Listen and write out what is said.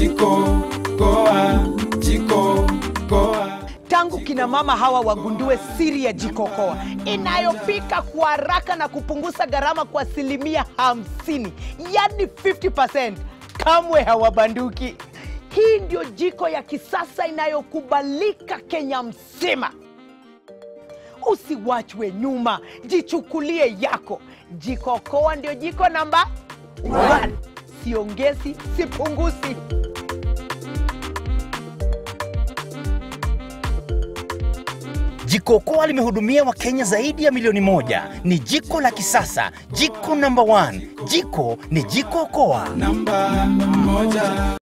jiko koa jiko koa tangu kina mama hawa wagundue siri ya jikokoa inayopika kwa haraka na kupunguza gharama kwa asilimia 50 yani 50 kamwe hawabanduki hii ndio jiko ya kisasa inayokubalika kenya mzima usiwachwe nyuma jichukulie yako jikokoa ndio jiko namba 1 siongezi sipunguzi Jiko Okoa limehudumia Wakenya zaidi ya milioni moja. Ni jiko la kisasa, jiko namba 1. Jiko ni Jiko Okoa. namba moja